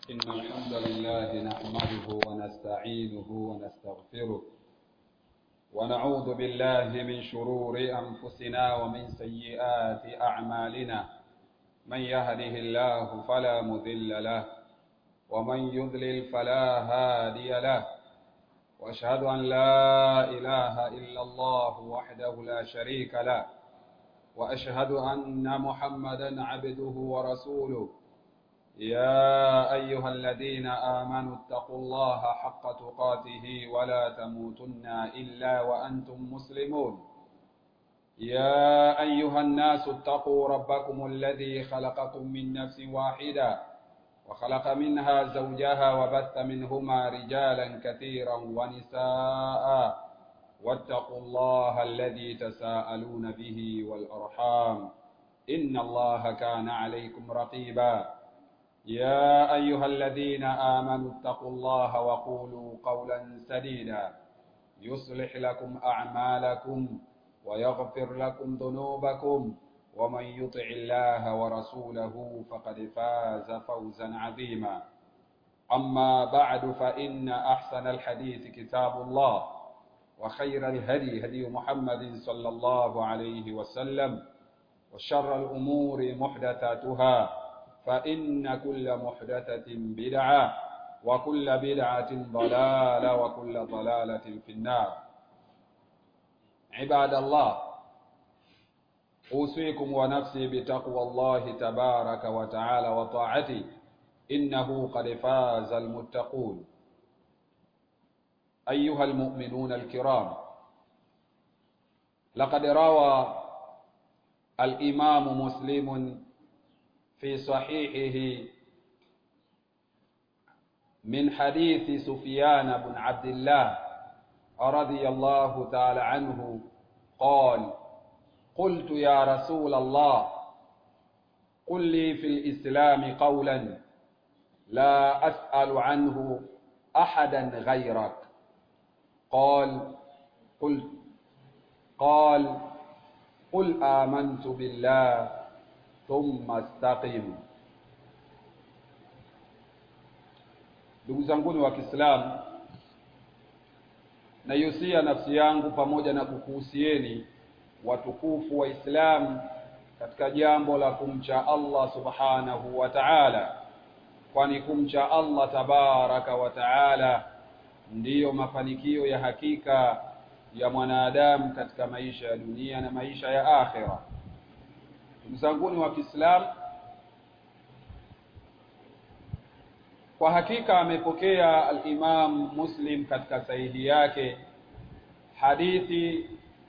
إن الحمد لله نحمده ونستعينه ونستغفره ونعوذ بالله من شرور أنفسنا ومن سيئات أعمالنا من يهده الله فلا مذل له ومن يضلل فلا هادي له وأشهد أن لا إله إلا الله وحده لا شريك له وأشهد أن محمدا عبده ورسوله يا أيها الذين آمنوا اتقوا الله حق تقاته ولا تموتن إلا وأنتم مسلمون يا أيها الناس اتقوا ربكم الذي خلقكم من نفس واحدة وخلق منها زوجها وبث منهما رجالا كثيرا ونساء واتقوا الله الذي تساءلون به والأرحام إن الله كان عليكم رقيبا يا أيها الذين آمنوا اتقوا الله وقولوا قولا سديدا يصلح لكم أعمالكم ويغفر لكم ذنوبكم ومن يطع الله ورسوله فقد فاز فوزا عظيما أما بعد فإن أحسن الحديث كتاب الله وخير الهدي هدي محمد صلى الله عليه وسلم وشر الأمور محدثاتها فإن كل محدثة بدعة وكل بدعة ضلالة وكل ضلالة في النار عباد الله أوصيكم ونفسي بتقوى الله تبارك وتعالى وطاعته إنه قد فاز المتقون أيها المؤمنون الكرام لقد روى الإمام مسلم في صحيحه من حديث سفيان بن عبد الله رضي الله تعالى عنه قال قلت يا رسول الله قل لي في الإسلام قولا لا أسأل عنه أحدا غيرك قال قل قال قل آمنت بالله thumma istaqim. Ndugu zanguni wa Kiislamu, naihusia nafsi yangu pamoja na kukuhusieni watukufu wa Islamu katika jambo la kumcha Allah subhanahu wa ta'ala, kwani kumcha Allah tabaraka wa ta'ala ndiyo mafanikio ya hakika ya mwanadamu katika maisha ya dunia na maisha ya akhera. Ndugu zanguni wa Kiislamu, kwa hakika amepokea al-Imam Muslim katika sahihi yake hadithi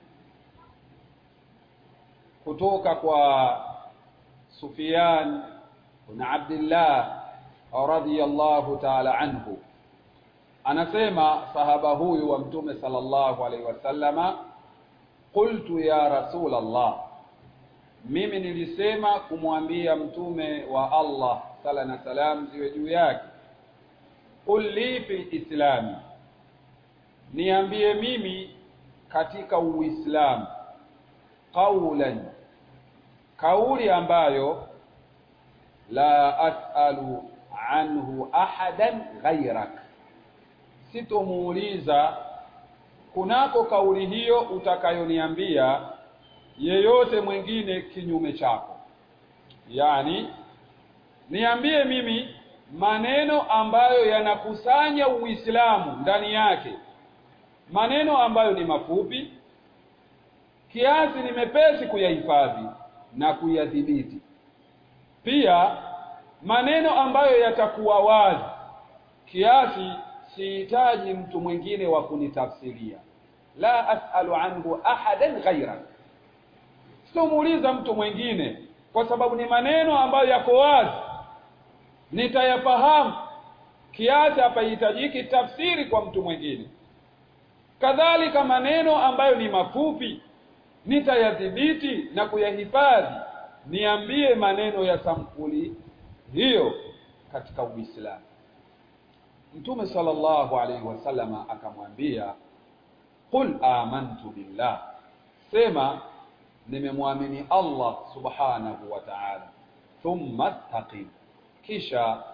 kutoka kwa Sufyan bin Abdullah radhiyallahu ta'ala anhu, anasema sahaba huyu wa Mtume sallallahu alaihi wasallama, qultu ya Rasul Allah mimi nilisema kumwambia mtume wa Allah sala na salam ziwe juu yake, qul li fi islami, niambie mimi katika Uislamu, qaulan, kauli ambayo la as'alu anhu ahadan ghairak, sitomuuliza kunako kauli hiyo utakayoniambia yeyote mwingine kinyume chako. Yaani, niambie mimi maneno ambayo yanakusanya Uislamu ndani yake, maneno ambayo ni mafupi kiasi, ni mepesi kuyahifadhi na kuyadhibiti, pia maneno ambayo yatakuwa wazi kiasi sihitaji mtu mwingine wa kunitafsiria. La as'alu anhu ahadan ghairak sitomuuliza mtu mwingine kwa sababu ni maneno ambayo yako wazi, nitayafahamu kiasi hapahitajiki tafsiri kwa mtu mwingine. Kadhalika maneno ambayo ni mafupi nitayadhibiti na kuyahifadhi. Niambie maneno ya sampuli hiyo katika Uislamu. Mtume sallallahu alaihi wasallama akamwambia, qul amantu billah, sema nimemwamini Allah subhanahu wa ta'ala, thumma istaqim, kisha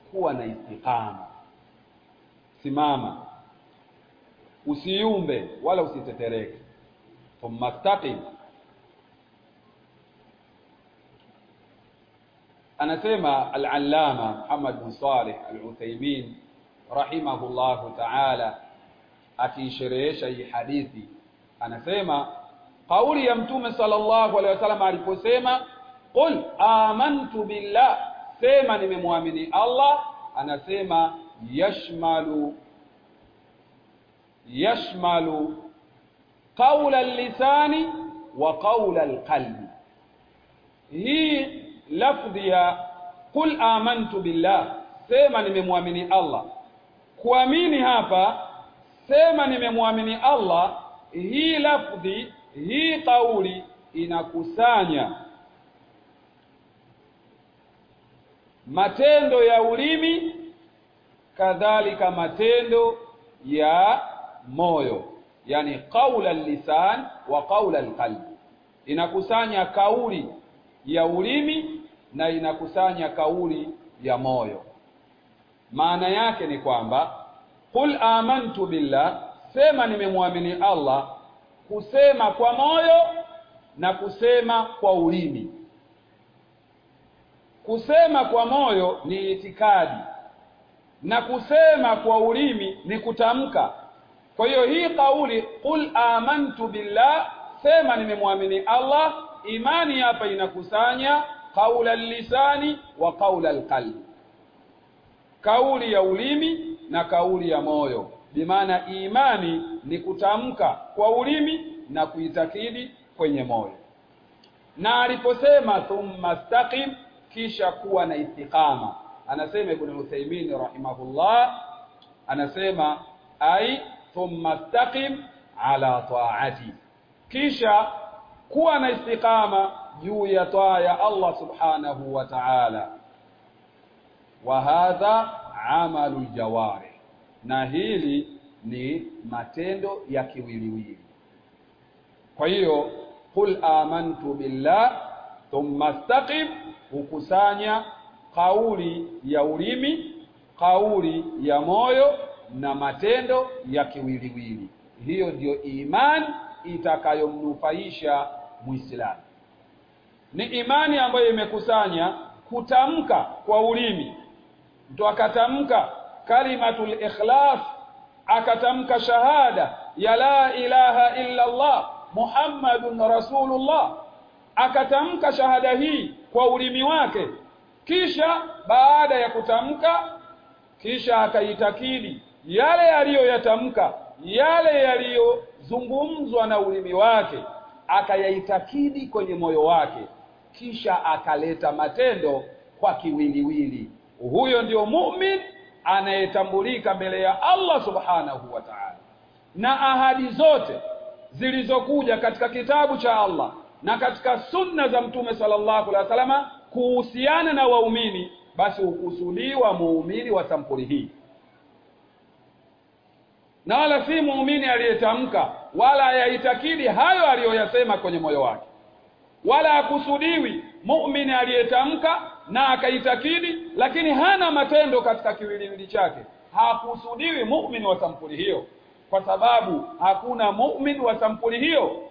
kuwa na istiqama simama usiumbe wala usitetereke thumma staqim anasema al-allama Muhammad bin Salih al-Uthaymeen rahimahullahu ta'ala akiisherehesha hii hadithi anasema kauli ya mtume sallallahu alaihi wasallam aliposema qul amantu billah sema nimemwamini Allah anasema yashmalu yashmalu qaula al-lisani wa qaula al-qalbi hii lafdhi ya qul amantu billah sema nimemwamini Allah kuamini hapa sema nimemwamini Allah hii lafdhi hii kauli inakusanya matendo ya ulimi kadhalika matendo ya moyo yani qaula lisan wa qaula alqalb inakusanya kauli ya ulimi na inakusanya kauli ya moyo maana yake ni kwamba qul amantu billah sema nimemwamini Allah kusema kwa moyo na kusema kwa ulimi kusema kwa moyo ni itikadi na kusema kwa ulimi ni kutamka kwa hiyo hii kauli qul amantu billah sema nimemwamini Allah imani hapa inakusanya qaula lisani wa qaula alqalbi kauli ya ulimi na kauli ya moyo bimaana imani ni kutamka kwa ulimi na kuitakidi kwenye moyo na aliposema thumma staqim kisha kuwa na istiqama anasema ibn Uthaymeen rahimahullah anasema ai thumma staqim ala taati kisha kuwa na istiqama juu ya taa ya Allah subhanahu wa ta'ala wa hadha amalu jawari na hili ni matendo ya kiwiliwili kwa hiyo qul amantu billah thumma istaqim hukusanya kauli ya ulimi kauli ya moyo na matendo ya kiwiliwili hiyo ndiyo imani itakayomnufaisha muislamu ni imani ambayo imekusanya kutamka kwa ulimi mtu akatamka kalimatul ikhlas akatamka shahada ya la ilaha illa Allah Muhammadun Rasulullah akatamka shahada hii kwa ulimi wake kisha baada ya kutamka kisha akaitakidi yale yaliyoyatamka yale yaliyozungumzwa na ulimi wake akayaitakidi kwenye moyo wake kisha akaleta matendo kwa kiwiliwili huyo ndio mu'min anayetambulika mbele ya Allah subhanahu wa ta'ala na ahadi zote zilizokuja katika kitabu cha Allah na katika sunna za mtume sallallahu alaihi wasallam kuhusiana na waumini basi hukusudiwa muumini wa sampuli hii na wala si muumini aliyetamka wala hayaitakidi hayo aliyoyasema kwenye moyo wake wala hakusudiwi muumini aliyetamka na akaitakidi lakini hana matendo katika kiwiliwili chake hakusudiwi muumini wa sampuli hiyo kwa sababu hakuna muumini wa sampuli hiyo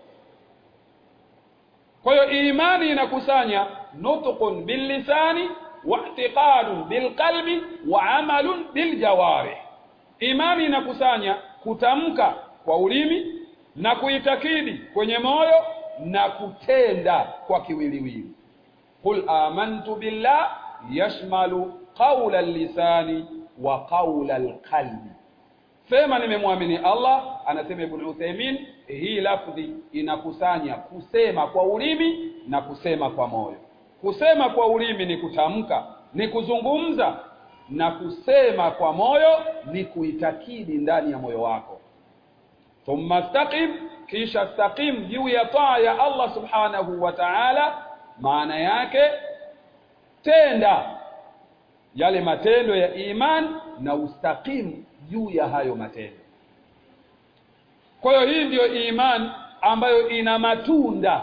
kwa hiyo imani inakusanya nutqun billisani wa i'tiqadun bilqalbi wa amalun biljawarih imani inakusanya kutamka kwa ulimi na kuitakidi kwenye moyo na kutenda kwa kiwiliwili qul amantu billah yashmalu qawla lisani wa qawla alqalbi sema nimemwamini Allah anasema Ibn Uthaymeen hii lafdhi inakusanya kusema kwa ulimi na kusema kwa moyo kusema kwa ulimi ni kutamka ni kuzungumza na kusema kwa moyo ni kuitakidi ndani ya moyo wako thumma staqim kisha staqim juu ya taa ya Allah subhanahu wa ta'ala maana yake tenda yale matendo ya iman na ustaqim juu ya hayo matendo kwa hiyo hii ndiyo iman ambayo ina matunda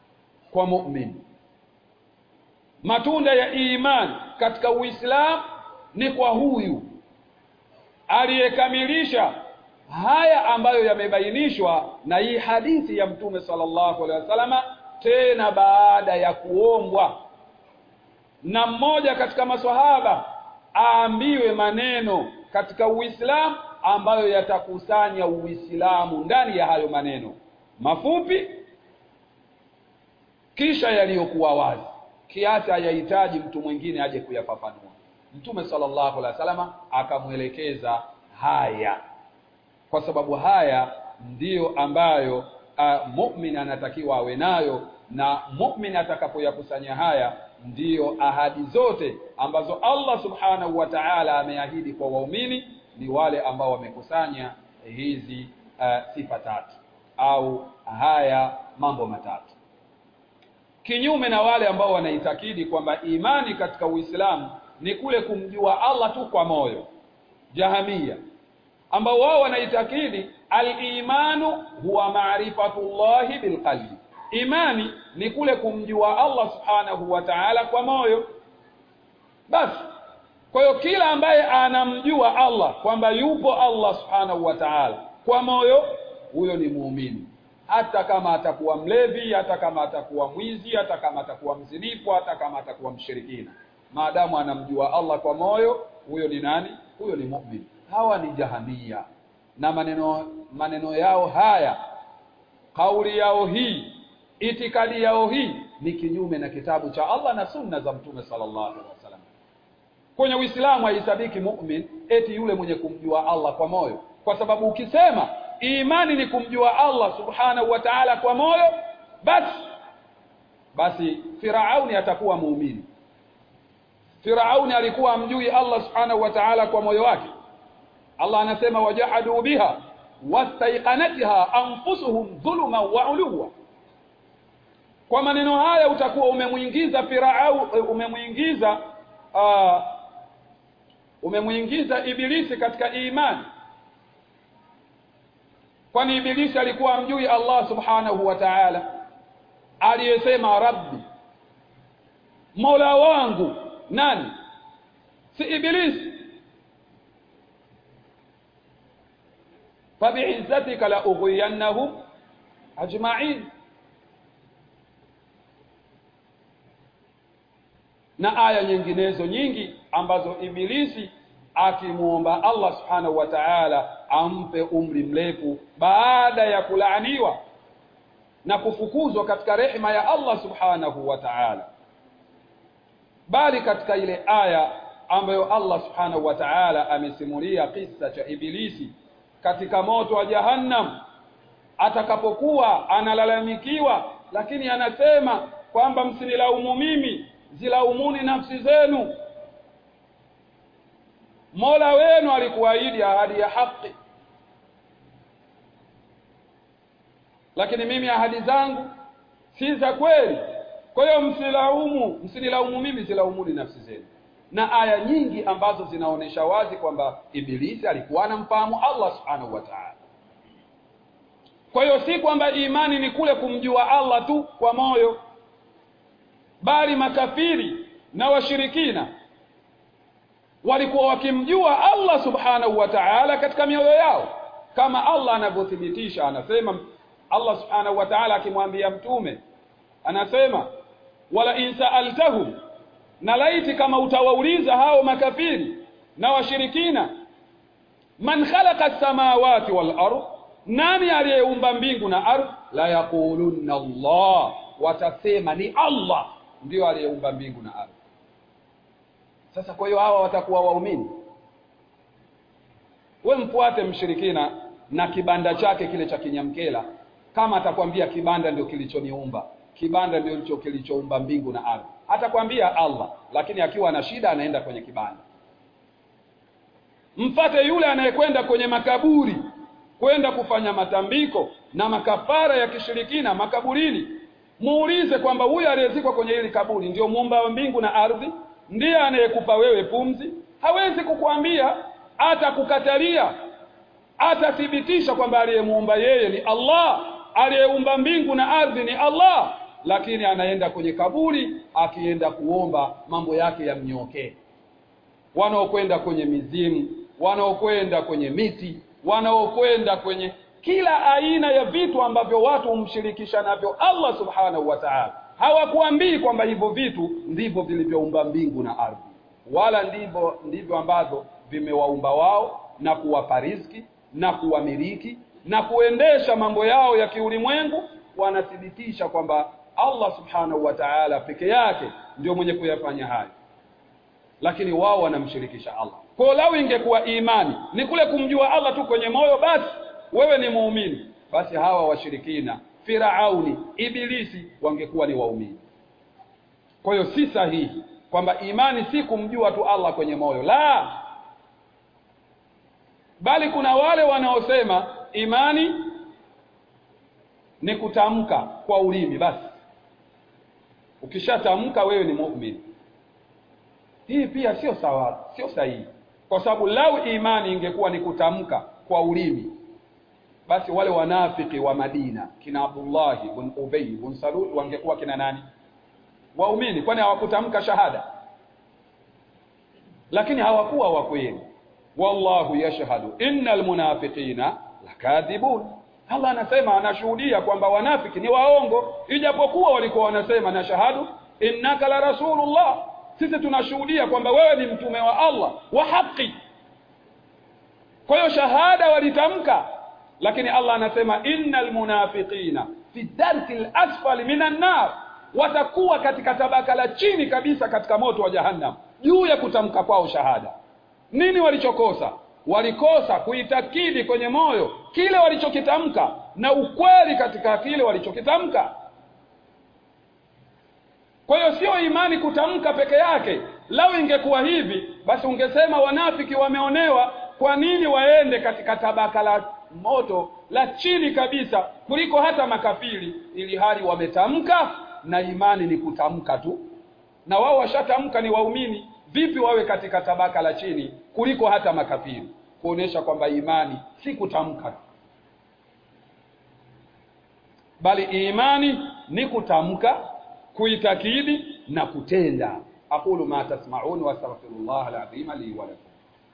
kwa mu'min matunda ya iman katika uislamu ni kwa huyu aliyekamilisha haya ambayo yamebainishwa na hii hadithi ya mtume sallallahu alaihi wasallama tena baada ya kuombwa na mmoja katika maswahaba aambiwe maneno katika Uislamu ambayo yatakusanya Uislamu ndani ya hayo maneno mafupi kisha yaliyokuwa wazi kiasi hayahitaji mtu mwingine aje kuyafafanua Mtume sallallahu alaihi wasallama akamwelekeza haya kwa sababu haya ndiyo ambayo uh, mu'min anatakiwa awe nayo na mu'min atakapoyakusanya haya ndiyo ahadi zote ambazo Allah subhanahu wa ta'ala ameahidi kwa waumini ni wale ambao wamekusanya hizi uh, sifa tatu au haya mambo matatu kinyume na wale ambao wanaitakidi kwamba imani katika Uislamu ni kule kumjua Allah tu kwa moyo jahamia ambao wao wanaitakidi al-imanu huwa ma'rifatullahi bilqalbi imani ni kule kumjua Allah subhanahu wa ta'ala kwa moyo basi kwa hiyo kila ambaye anamjua Allah kwamba yupo Allah subhanahu wa ta'ala kwa moyo huyo ni muumini hata kama atakuwa mlevi hata kama atakuwa mwizi hata kama atakuwa mzinifu hata kama atakuwa mshirikina maadamu anamjua Allah kwa moyo huyo ni nani huyo ni muumini hawa ni jahamia na maneno maneno yao haya kauli yao hii itikadi yao hii ni kinyume na kitabu cha Allah na sunna za mtume sallallahu alaihi wasallam kwenye Uislamu haisabiki mu'min eti yule mwenye kumjua Allah kwa moyo kwa sababu ukisema imani ni kumjua Allah subhanahu wa ta'ala kwa moyo basi basi Firauni atakuwa muumini Firauni alikuwa amjui Allah subhanahu wa ta'ala kwa moyo wake Allah anasema wajahadu biha wastaiqanatha anfusuhum dhuluma wa uluwa kwa maneno haya utakuwa umemuingiza Firau umemuingiza uh, umemuingiza ibilisi katika imani kwani ibilisi alikuwa amjui Allah subhanahu wa ta'ala aliyesema rabbi mola wangu nani si ibilisi fabi'izzatika la ughwiyannahum ajma'in na aya nyinginezo nyingi ambazo ibilisi akimuomba Allah subhanahu wa ta'ala ampe umri mrefu baada ya kulaaniwa na kufukuzwa katika rehema ya Allah subhanahu wa ta'ala bali katika ile aya ambayo Allah subhanahu wa ta'ala amesimulia kisa cha ibilisi katika moto wa jahannam atakapokuwa analalamikiwa lakini anasema kwamba msinilaumu mimi zilaumuni nafsi zenu Mola wenu alikuahidi ahadi ya haki lakini mimi ahadi zangu si za kweli kwa hiyo msilaumu msinilaumu mimi zilaumuni nafsi zenu na aya nyingi ambazo zinaonesha wazi kwamba ibilisi alikuwa anamfahamu Allah subhanahu wa ta'ala kwa hiyo si kwamba imani ni kule kumjua Allah tu kwa moyo bali makafiri na washirikina walikuwa wakimjua Allah subhanahu wa ta'ala katika mioyo yao kama Allah anavyothibitisha anasema Allah subhanahu wa ta'ala akimwambia mtume anasema wala insaaltahum na laiti kama utawauliza hao makafiri na washirikina man khalaqa as-samawati wal ard nani aliyeumba mbingu na ardhi la yaqulunna Allah watasema ni Allah ndio aliyeumba mbingu na ardhi sasa kwa hiyo hawa watakuwa waumini we mfuate mshirikina na kibanda chake kile cha kinyamkela kama atakwambia kibanda ndio kilichoniumba kibanda ndio kilichoumba mbingu na ardhi atakwambia Allah lakini akiwa na shida anaenda kwenye kibanda mfate yule anayekwenda kwenye makaburi kwenda kufanya matambiko na makafara ya kishirikina makaburini muulize kwamba huyu aliyezikwa kwenye hili kaburi ndio muumba wa mbingu na ardhi ndiye anayekupa wewe pumzi hawezi kukuambia atakukatalia atathibitisha kwamba aliyemuumba yeye ni Allah aliyeumba mbingu na ardhi ni Allah lakini anaenda kwenye kaburi akienda kuomba mambo yake yamnyokee wanaokwenda kwenye mizimu wanaokwenda kwenye miti wanaokwenda kwenye kila aina ya vitu ambavyo watu humshirikisha navyo Allah subhanahu wa ta'ala hawakuambii kwamba hivyo vitu ndivyo vilivyoumba mbingu na ardhi wala ndivyo ndivyo ambavyo vimewaumba wao na kuwapa riziki na kuwamiliki na kuendesha mambo yao ya kiulimwengu wanathibitisha kwamba Allah subhanahu wa ta'ala peke yake ndio mwenye kuyafanya hayo lakini wao wanamshirikisha Allah kwa lau ingekuwa imani ni kule kumjua Allah tu kwenye moyo basi wewe ni muumini basi hawa washirikina Firauni Ibilisi wangekuwa ni waumini kwa hiyo si sahihi kwamba imani si kumjua tu Allah kwenye moyo la bali kuna wale wanaosema imani ni kutamka kwa ulimi basi ukishatamka wewe ni muumini hii pia sio sawa sio sahihi kwa sababu lau imani ingekuwa ni kutamka kwa ulimi basi wale wanafiki wa Madina kina Abdullah ibn Ubay ibn Salul wangekuwa kina nani waumini kwani hawakutamka shahada lakini hawakuwa wa kweli wallahu yashhadu innal munafiqina lakadhibun Allah anasema anashuhudia kwamba wanafiki ni waongo ijapokuwa walikuwa wanasema na shahadu innaka la rasulullah sisi tunashuhudia kwamba wewe ni mtume wa Allah wa haki kwa hiyo shahada walitamka lakini Allah anasema innal munafiqina fi darkil asfali minan nar watakuwa katika tabaka la chini kabisa katika moto wa jahannam juu ya kutamka kwao shahada nini walichokosa walikosa kuitakidi kwenye moyo kile walichokitamka na ukweli katika kile walichokitamka kwa hiyo sio imani kutamka peke yake lau ingekuwa hivi basi ungesema wanafiki wameonewa kwa nini waende katika tabaka la moto la chini kabisa kuliko hata makafiri ili hali wametamka na imani ni kutamka tu na wao washatamka ni waumini vipi wawe katika tabaka la chini kuliko hata makafiri kuonesha kwamba imani si kutamka bali imani ni kutamka kuitakidi na kutenda aqulu ma tasma'un wa astaghfirullah alazim li wa lakum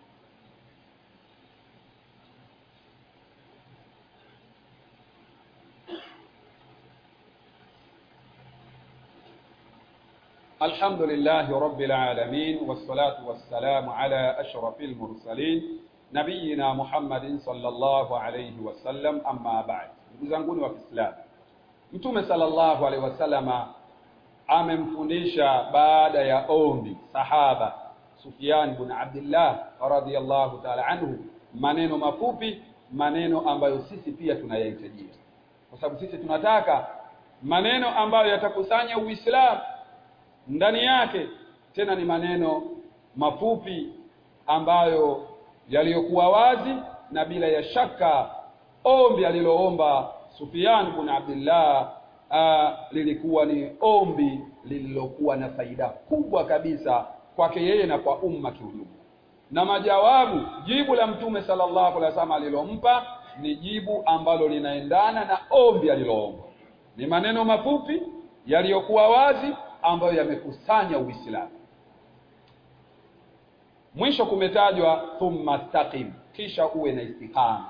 الحمد لله رب العالمين والصلاة والسلام على أشرف المرسلين نبينا محمد صلى الله عليه وسلم أما بعد ndugu wa Kiislamu Mtume sallallahu alaihi wasallama amemfundisha baada ya ombi sahaba Sufyan ibn Abdullah radhiyallahu ta'ala anhu maneno mafupi maneno ambayo sisi pia tunayahitajia kwa sababu sisi tunataka maneno ambayo yatakusanya Uislamu ndani yake tena ni maneno mafupi ambayo yaliyokuwa wazi na bila ya shaka ombi aliloomba Sufyan ibn Abdullah uh, lilikuwa ni ombi lililokuwa na faida kubwa kabisa kwake yeye na kwa umma kiujumla na majawabu jibu la mtume sallallahu alaihi wasallam alilompa ni jibu ambalo linaendana na ombi aliloomba ni maneno mafupi yaliyokuwa wazi ambayo yamekusanya Uislamu mwisho kumetajwa thumma staqim kisha uwe na istiqama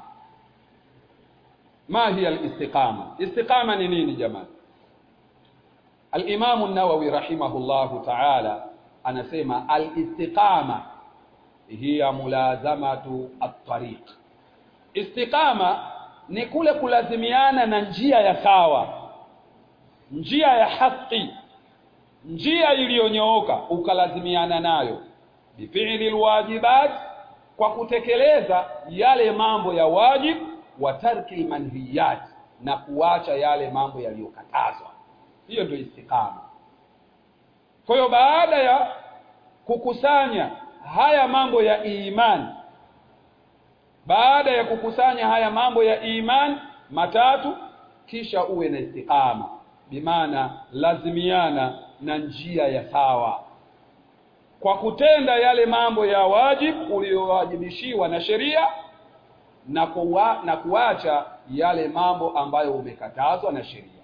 ma hiya al-istiqama istiqama ni nini jamani al-Imam an-Nawawi rahimahullahu ta'ala anasema al-istiqama hiya mulazamatu at-tariq istiqama ni kule kulazimiana na njia ya sawa njia ya haki njia iliyonyooka ukalazimiana nayo bifi'li alwajibat kwa kutekeleza yale mambo ya wajib wa tarki manhiyat na kuacha yale mambo yaliyokatazwa hiyo ndio istiqama kwa hiyo baada ya kukusanya haya mambo ya imani baada ya kukusanya haya mambo ya imani matatu kisha uwe na istiqama bimaana lazimiana na njia ya sawa kwa kutenda yale mambo ya wajib uliyowajibishiwa na sheria na kuwa, na kuacha yale mambo ambayo umekatazwa na sheria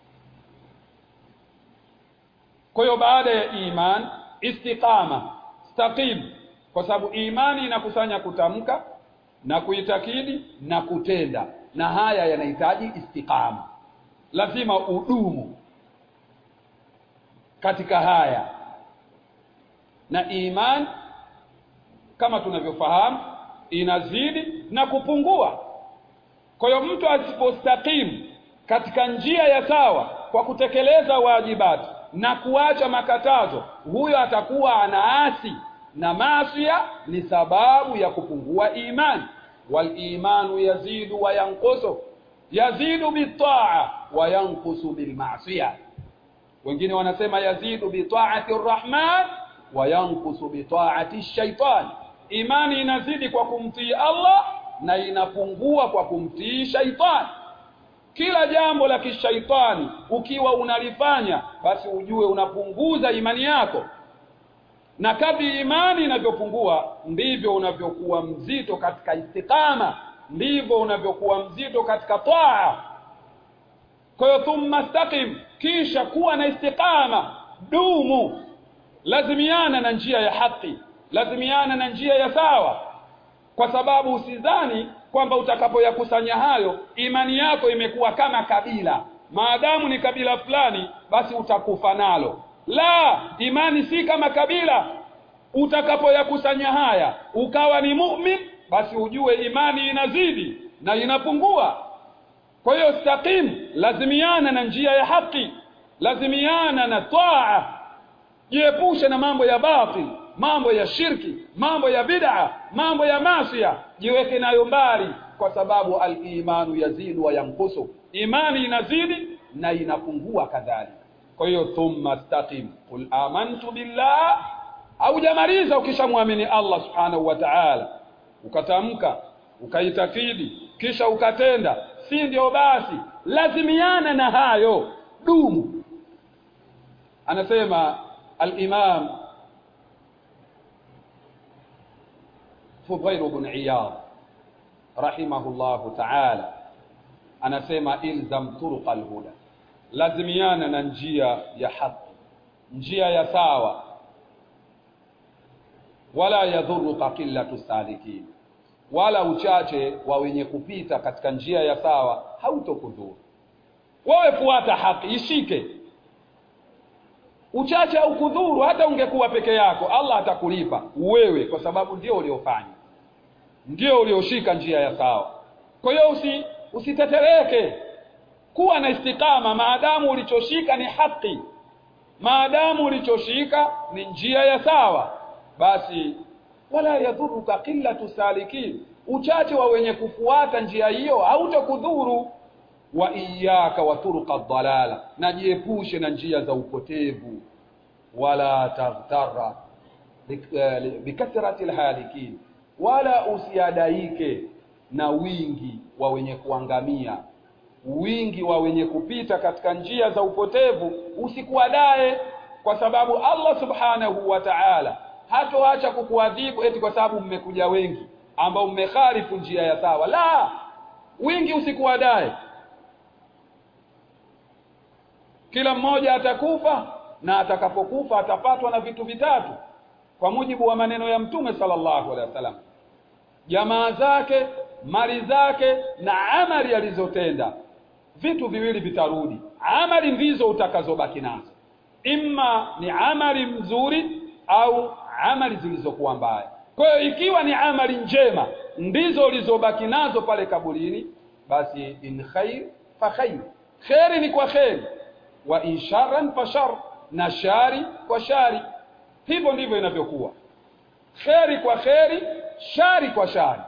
kwa hiyo baada ya iman istiqama staqim kwa sababu imani inakusanya kutamka na kuitakidi na kutenda na haya yanahitaji istiqama lazima udumu katika haya na iman kama tunavyofahamu inazidi na kupungua kwa hiyo mtu asipostakimu katika njia ya sawa kwa kutekeleza wajibati na kuacha makatazo huyo atakuwa anaasi na maasiya ni sababu ya kupungua imani wal imanu yazidu wa yanqusu yazidu bitaa wa yanqusu bil ma'siyah wengine wanasema yazidu bi ta'ati rrahman wa yanqusu bi ta'ati shaitan imani inazidi kwa kumtii Allah na inapungua kwa kumtii shaitani kila jambo la kishaitani ukiwa unalifanya basi ujue unapunguza imani yako na kadri imani inavyopungua ndivyo unavyokuwa mzito katika istiqama ndivyo unavyokuwa mzito katika taa kwa hiyo thumma staqim kisha kuwa na istiqama dumu lazimiana na njia ya haki lazimiana na njia ya sawa kwa sababu usidhani kwamba utakapoyakusanya hayo imani yako imekuwa kama kabila maadamu ni kabila fulani basi utakufa nalo la imani si kama kabila utakapoyakusanya haya ukawa ni mu'min basi ujue imani inazidi na inapungua kwa hiyo staqim lazimiana na njia ya haki lazimiana na taa jiepushe na mambo ya batil mambo ya shirki mambo ya bid'a mambo ya masia jiweke nayo mbali kwa sababu al-imanu yazidu wa yankusu imani inazidi na inapungua kadhalika kwa hiyo thumma staqim qul amantu billah au jamaliza ukishamwamini Allah subhanahu wa ta'ala ukatamka ukaitakidi kisha ukatenda si ndio basi lazimiana na hayo dumu anasema al-imam Fudail ibn Iyad rahimahullahu ta'ala anasema ilzam turuq al-huda lazimiana na njia ya haki njia ya sawa wala yadhuruka qillatu salikin wala uchache wa wenye kupita katika njia ya sawa hautokudhuru wewe fuata haki ishike uchache au kudhuru hata ungekuwa peke yako Allah atakulipa wewe kwa sababu ndio uliofanya ndio ulioshika njia ya sawa kwa hiyo usi usitetereke kuwa na istikama maadamu ulichoshika ni haki maadamu ulichoshika ni njia ya sawa basi wala yadhuruka qillatu salikin uchache wa wenye kufuata njia hiyo hautakudhuru wa iyyaka wa turuqa dhalala najiepushe na njia za upotevu wala taghtara bikathrati alhalikin wala usiadaike na wingi wa wenye kuangamia wingi wa wenye kupita katika njia za upotevu usikuadae kwa sababu Allah subhanahu wa ta'ala hatoacha kukuadhibu eti kwa sababu mmekuja wengi ambao mmekhalifu njia ya sawa la wingi usikuadae kila mmoja atakufa na atakapokufa atapatwa na vitu vitatu kwa mujibu wa maneno ya mtume sallallahu alaihi wasallam jamaa zake mali zake na amali alizotenda vitu viwili vitarudi amali ndizo utakazobaki nazo imma ni amali mzuri au amali zilizokuwa mbaya kwa hiyo ikiwa ni amali njema ndizo ulizobaki nazo pale kaburini basi in khair fa khair khairi ni kwa khairi wa in sharran fa shar na shari kwa shari hivyo ndivyo inavyokuwa kheri kwa kheri shari kwa shari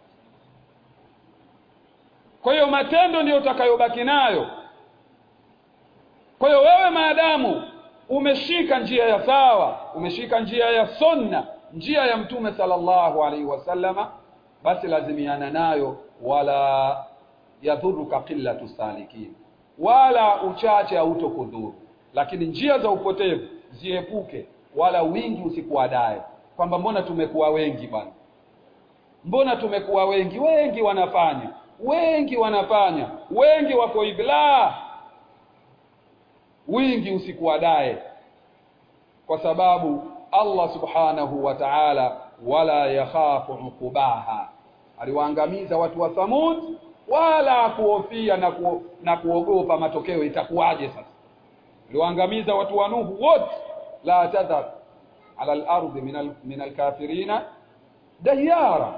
kwa hiyo matendo ndiyo utakayobaki nayo kwa hiyo wewe maadamu umeshika njia ya sawa umeshika njia ya sunna njia ya mtume sallallahu alaihi wasallama basi lazimiana nayo wala yadhuruka qillatu salikin wala uchache hautokudhuru lakini njia za upotevu ziepuke wala wingi usikuadae kwamba mbona tumekuwa wengi bwana mbona tumekuwa wengi wengi wanafanya wengi wanafanya wengi wako hivi la wingi usikuadae kwa sababu Allah subhanahu wa ta'ala wala yakhafu uqubaha aliwaangamiza watu wa Thamud wala kuhofia na, ku, na kuogopa matokeo itakuwaje sasa aliwaangamiza watu wa Nuhu wote la tadhar ala al-ardi min min al-kafirina dayara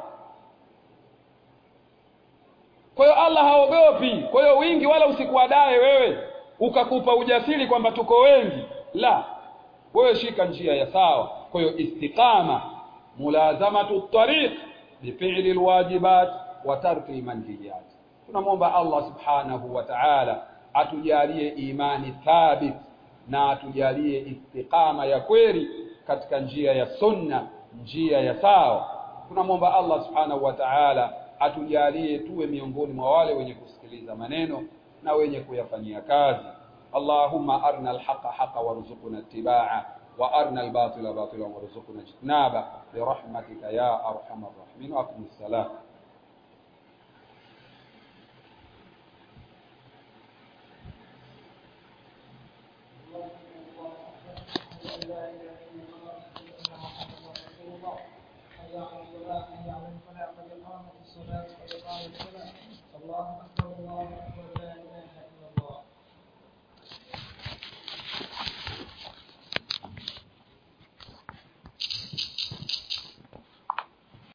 kwa hiyo Allah haogopi kwa hiyo wingi wala usikuadae wewe ukakupa ujasiri kwamba tuko wengi la wewe shika njia ya sawa kwa hiyo istiqama mulazamatu tariq bifili alwajibat wa tarki almanhiyat tunamwomba Allah subhanahu wa ta'ala atujalie imani thabit na atujalie istiqama ya kweli katika njia ya sunna njia ya sawa tunamwomba Allah subhanahu wa ta'ala atujalie tuwe miongoni mwa wale wenye kusikiliza maneno na wenye kuyafanyia kazi Allahumma arna alhaqa haqa warzuqna ittibaa wa arna albatila batila warzuqna ijtinaba birahmatika ya arhamar rahimin wa aqimis salam الله أكبر الله أكبر